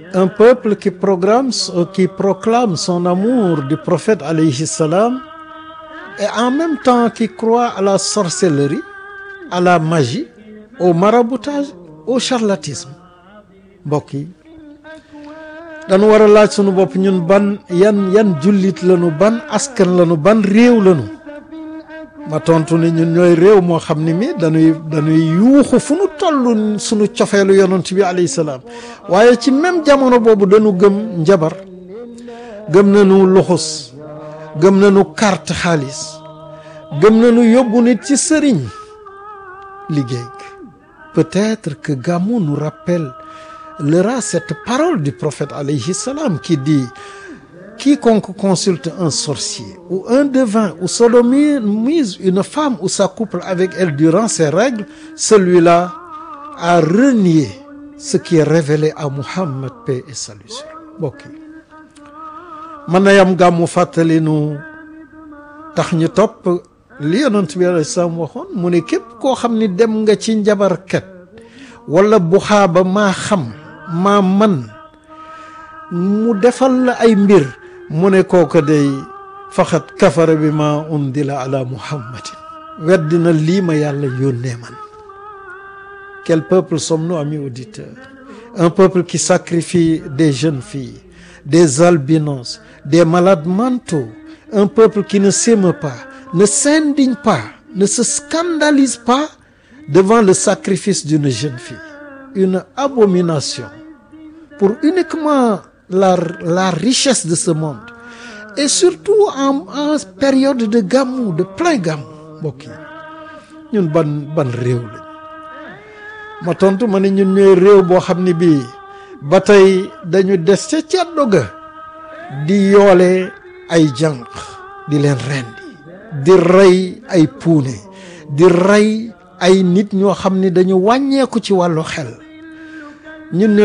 un peuple qui programme qui proclame son amour du prophète alayhi salam et en même temps qui croit à la sorcellerie à la magie au maraboutage au charlatisme mbokk yi dañu war a laaj sunu bopp ñun ban yan yan jullit lañu ban askan lañu ban réew lañu ma tontu ni ñun ñooy réew moo xam ni mi dañuy dañuy yuuxu fu nu toll sunu cofeelu yonent bi alayhi salaam waaye ci même jamono boobu dañu gëm njabar gëm nañu luxus gëm nañu carte xaalis gëm nañu yóbbu nit ci sëriñ liggéey peut-être que Gamou nous rappellera cette parole du prophète alayhi salam qui dit quiconque consulte un sorcier ou un devin ou sodomise une femme ou s'accouple avec elle durant ses règles celui-là a renié ce qui est révélé à Muhammad paix et salut sur mbokk yi mën na yam gàmmu fàttali nu tax ñu topp li yonent bi alayhi salaam waxoon mu ne képp koo xam ni dem nga ci njabarkat wala buxaaba maa xam maa man mu defal la ay mbir mu ne kooka day faxat kafara bi ma undila ala muhammadin weddina lii ma yàlla yónnee man quel peuple sommes-nous amis auditeurs un peuple qui sacrifie des jeunes filles des albinos des malades mentaux un peuple qui ne s'émeut pas ne s'indigne pas ne se scandalise pas devant le sacrifice d'une jeune fille une abomination pour uniquement la la richesse de ce monde et surtout en en période de gamou de plein gamou mbokk yi ñun ban ban réew lañ ma tontu ma ne ñun ñooy réew boo xam ne bii ba tey dañu des ca ceddo ga di yoole ay jànq di leen rendi di rey ay puune di rey ay nit ñoo xam ne dañu wàññeeku ci wàllu xel ñun